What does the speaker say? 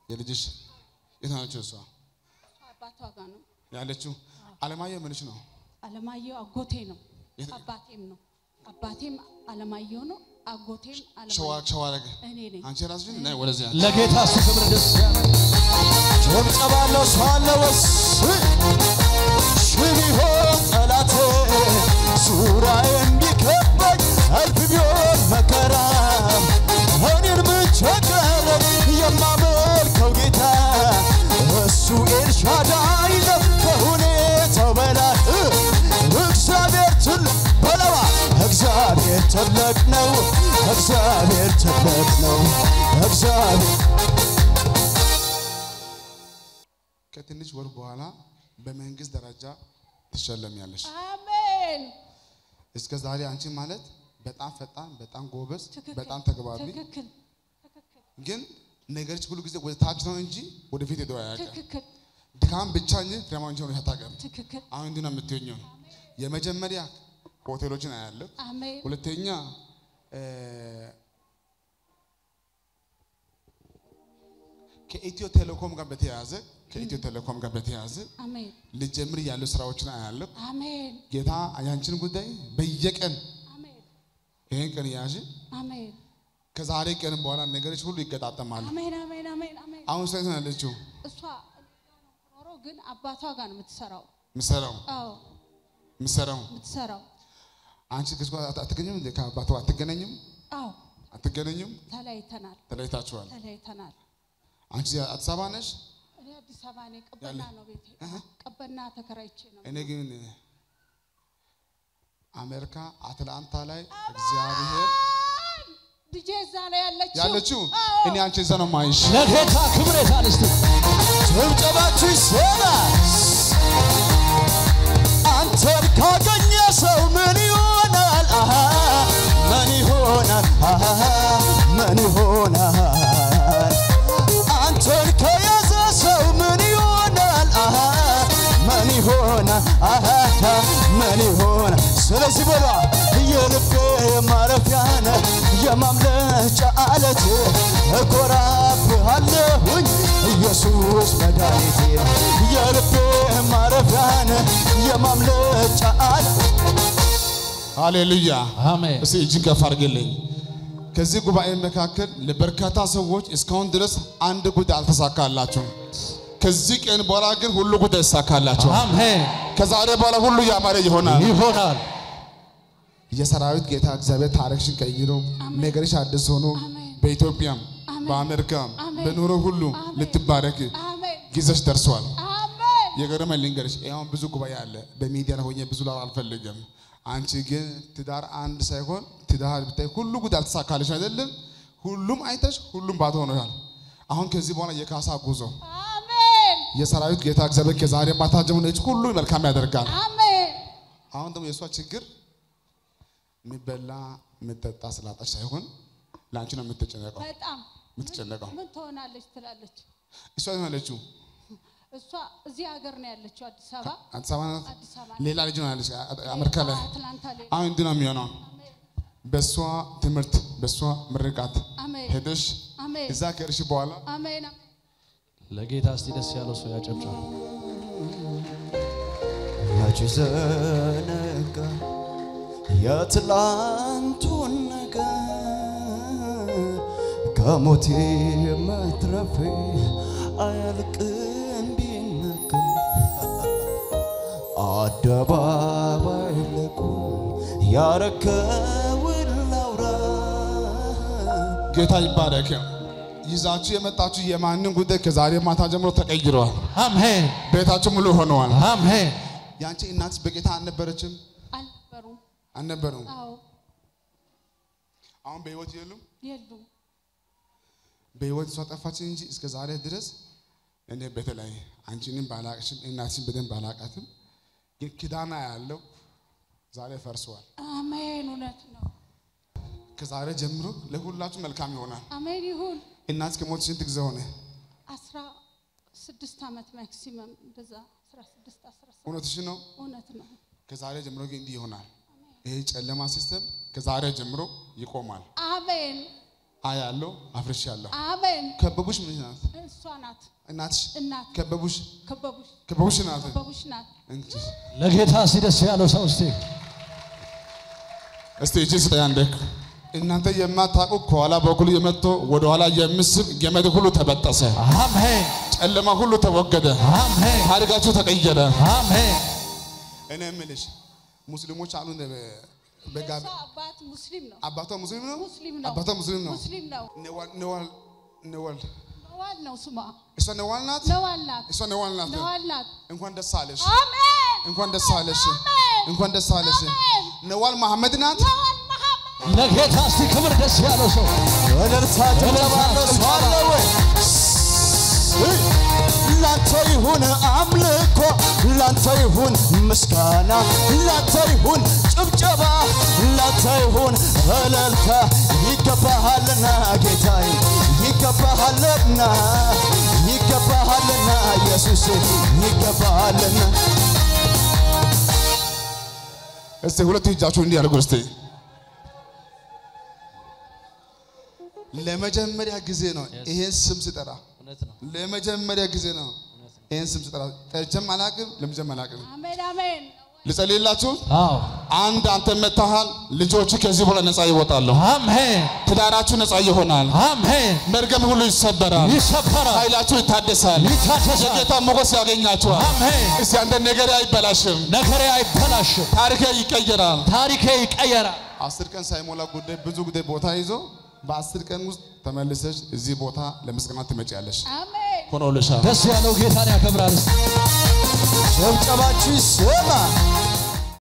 የልጅሽ የት ናቸው? እሷ አባቷ ጋር ነው። ያለችው አለማየሁ ምንሽ ነው? አለማየሁ አጎቴ ነው። የት- አባቴም ነው። አባቴም አለማየሁ ነው። አጎቴም ሸዋ አለማየሁ ሸዋ አረገ እኔ ነኝ። አንቺ ራስሽ ነይ ወደዚህ ያለ ለጌታ እሱ ክብር ደስ ያለ ጭብጨባለው ሰው አለ ወስ ሺህ ቢሆን ጠላቴ ዙሪያዬ እንዲከበኝ እልፍ ቢሆን መከራ እኔን ብቻ ቀረ የማመልከው ጌታ እሱ ኤልሻዳይ ነው ከሁኔታው በላይ እግዚአብሔር ትልቅ በለዋ እግዚአብሔር ትልቅ ነው እግዚአብሔር ትልቅ ነው እግዚአብሔር ከትንሽ ወር በኋላ በመንግስት ደረጃ ትሸለሚያለሽ። አሜን። እስከ ዛሬ አንቺ ማለት በጣም ፈጣን፣ በጣም ጎበዝ፣ ትክክል። በጣም ተግባቢ፣ ትክክል። ትክክል። ግን ነገሮች ሁሉ ጊዜ ወደ ታች ነው እንጂ ወደፊት ሄዶ አያውቅም። ትክክል። ድካም ብቻ እንጂ ፍሬያማ እንጂ ሆኖ አታውቅም። ትክክል። አሁን እንዲህ ነው የምትሆኘው። የመጀመሪያ ሆቴሎችን አያለሁ። አሜን። ሁለተኛ እ፣ ከኢትዮ ቴሌኮም ጋር በተያያዘ ከኢትዮ ቴሌኮም ጋር በተያያዘ አሜን። ልጀምር ያሉ ስራዎችን አያለሁ። አሜን። ጌታ ያንቺን ጉዳይ በየቀን አሜን። ይህን ቀን ያዥ። አሜን። ከዛሬ ቀን በኋላ ነገሮች ሁሉ ይገጣጠማሉ። አሜን። አሜን። አሜን። አሜን። አሁን ስለ ነው ያለችው እሷ ኖሮ ግን አባቷ ጋር ነው የምትሰራው። ምሰራው አዎ ምሰራው የምትሰራው። አንቺ ከእሱ ጋር አት- አትገኝም እንዴ? ከአባቷ አትገናኝም? አዎ አትገናኝም? ተለያይተናል። ተለያይታችኋል። ተለያይተናል። አንቺ አዲስ አበባ ነሽ? እኔ አዲስ አበባ ነኝ። ቀበና ነው ቤቴ። ቀበና ተከራይቼ ነው። እኔ ግን አሜሪካ አትላንታ ላይ እግዚአብሔር ልጄ እዛ ነው ያለችው። ያለችው አዎ። እኔ አንቺ እዛ ነው ማይሽ። ለጌታ ክብር የታል እስቲ ጭብጨባችሁ ይሰማ አንተን ካገኘ ሰው ምን ይሆናል አሃ ምን ይሆናል አሃ ምን ይሆናል አንተን ከያዘ ሰው ምን ይሆናል አሃ ምን ይሆናል አሃ ምን ይሆናል ስለዚህ በሏ የልቤ ማረፊያ ነህ የማምለጫ አለት እኮራብሃለሁኝ ኢየሱስ መድኃኒቴ የልቤ ማረፊያ ነህ የማምለጫ አለት ሃሌሉያ። አሜን እስቲ እጅን ከፍ አድርግልኝ። ከዚህ ጉባኤ መካከል ለበርካታ ሰዎች እስካሁን ድረስ አንድ ጉዳይ አልተሳካላቸውም። ከዚህ ቀን በኋላ ግን ሁሉ ጉዳይ ይሳካላቸው። አሜን ከዛሬ በኋላ ሁሉ ያማረ ይሆናል። ይሆናል የሰራዊት ጌታ እግዚአብሔር ታሪክሽን ቀይሮ ነገርሽ አዲስ ሆኖ በኢትዮጵያም በአሜሪካም በኑሮ ሁሉ ልትባረክ አሜን። ጊዜሽ ደርሷል። አሜን። የገረመኝ ልንገርሽ፣ አሁን ብዙ ጉባኤ አለ። በሚዲያ ላይ ሆኜ ብዙ ላወራ አልፈልግም። አንቺ ግን ትዳር አንድ ሳይሆን ትዳር ብታይ ሁሉ ጉዳይ አልተሳካልሽ አይደለም። ሁሉም አይተሽ ሁሉም ባዶ ሆኖሻል። አሁን ከዚህ በኋላ የካሳ ጉዞ አሜን። የሰራዊት ጌታ እግዚአብሔር ከዛሬ ማታ ጀምሮ ሁሉ መልካም ያደርጋል። አሜን። አሁን ደግሞ የእሷ ችግር የሚበላ የሚጠጣ ስላጣች ሳይሆን ለአንቺ ነው የምትጨነቀው በጣም የምትጨነቀው። ምን ትሆናለች ትላለች። እሷ የት ነው ያለችው? እሷ እዚህ ሀገር ነው ያለችው፣ አዲስ አበባ አዲስ አበባ ናት። አዲስ አበባ ሌላ ልጅ ነው ያለች አሜሪካ ላይ። አትላንታ ላይ አሁን እንዲህ ነው የሚሆነው። በእሷ ትምህርት በእሷ ምርቃት አሜን። ሄደሽ አሜን። እዛ ከእርሽ በኋላ አሜን። ለጌታ እስቲ ደስ ያለው ሰው ያጨብጭብ። ያቺ ዘነጋ የትላንቱን ነገር ከሞቴ መትረፌ አያልቅም ቢነገር አደባባይ ለቁም ያረከውን ላውራ ጌታ ይባረክ። ይዛችሁ የመጣችሁ የማንን ጉዳይ ከዛሬ ማታ ጀምሮ ተቀይረዋል። አሜን ቤታችሁ ሙሉ ሆነዋል። አሜን የአንቺ እናትስ በጌታ አልነበረችም? አልነበሩም። አልነበሩም። አዎ አሁን በህይወት የሉም። የሉም። በህይወት እሷ ጠፋች እንጂ እስከ ዛሬ ድረስ እኔ በተለይ አንቺንም ባላቅሽም እናትሽን በደንብ ባላቃትም ግን ኪዳና ያለው ዛሬ ፈርሰዋል። አሜን። እውነት ነው። ከዛሬ ጀምሮ ለሁላችሁ መልካም ይሆናል። አሜን ይሁን። እናት ከሞት ስንት ጊዜ ሆነ? አስራ ስድስት ዓመት ማክሲመም በዛ አስራ ስድስት አስራ ሰባት እውነትሽ ነው። እውነት ነው። ከዛሬ ጀምሮ ግን እንዲህ ይሆናል። ይሄ ጨለማ ሲስተም ከዛሬ ጀምሮ ይቆማል። አሜን አያለው አፍርሻለሁ። አሜን። ከበቡሽ ምን ናት? እሷ ናት እናትሽ እናት ከበቡሽ ከበቡሽ ከበቡሽ ናት ከበቡሽ ናት። እንጂ ለጌታ ሲደስ ያለው ሰው እስቲ እስቲ እጅ ስጠኝ አንዴ። እናንተ የማታውቁ ከኋላ በኩል የመጥቶ ወደ ኋላ የምስብ ገመድ ሁሉ ተበጠሰ፣ አሜን ጨለማ ሁሉ ተወገደ፣ አሜን ታሪካችሁ ተቀየረ። አሜን እኔ የምልሽ ሙስሊሞች አሉ እንደ በጋቢ የእሷ አባት ሙስሊም ነው። አባቷ ሙስሊም ነው፣ ሙስሊም ነው። አባቷ ሙስሊም ነው። ሙስሊም ነው። ነዋል ነዋል ነዋል ነዋል ነው ስሟ። እሷ ነዋል ናት፣ ነዋል ናት። እሷ ነዋል ናት። ነዋል ናት። እንኳን ደስ አለሽ፣ አሜን እንኳን ደስ አለሽ፣ አሜን። እንኳን ደስ አለሽ። አሜን። ነዋል መሐመድ ናት። ነዋል መሐመድ ለጌታ እስቲ ክብር ደስ ያለው ሰው እልልታ ጭብጨባ ያለው ሰው አለ ወይ? ላንተ ይሁን አምልኮ፣ ላንተ ይሁን ምስጋና፣ ላንተ ይሁን ጭብጨባ፣ ላንተ ይሁን እልልታ። ይገባሃልና ጌታዬ፣ ይገባሃልና፣ ይገባሃልና ኢየሱስ፣ ይገባሃልና እስቲ ሁለት እጃችሁ እንዲህ አድርጉ እስቲ። ለመጀመሪያ ጊዜ ነው ይሄን ስም ስጠራ፣ እውነት ነው ለመጀመሪያ ጊዜ ነው ይሄን ስም ስጠራ። ጠርቼም አላውቅም፣ ለምጄም አላውቅም። አሜን አሜን ልጸልይላችሁ። አዎ አንድ አንተ መታሃል። ልጆች ከዚህ በኋላ ነፃ ይወጣሉ። አሜን ትዳራችሁ ነፃ ይሆናል። አሜን መርገም ሁሉ ይሰበራል። ይሰበራል ኃይላችሁ ይታደሳል። ይታደሳል የጌታ ሞገስ ያገኛችኋል። አሜን እስቲ አንተ ነገሬ አይበላሽም፣ ነገሬ አይበላሽም ታሪኬ ይቀየራል። ታሪኬ ይቀየራል አስር ቀን ሳይሞላ ጉዳይ ብዙ ጉዳይ ቦታ ይዞ በአስር ቀን ውስጥ ተመልሰሽ እዚህ ቦታ ለምስጋና ትመጪያለሽ። አሜን ሆኖልሻል። ደስ ያለው ጌታን ያከብራል እስቲ ጭብጨባችሁ ይሰማ።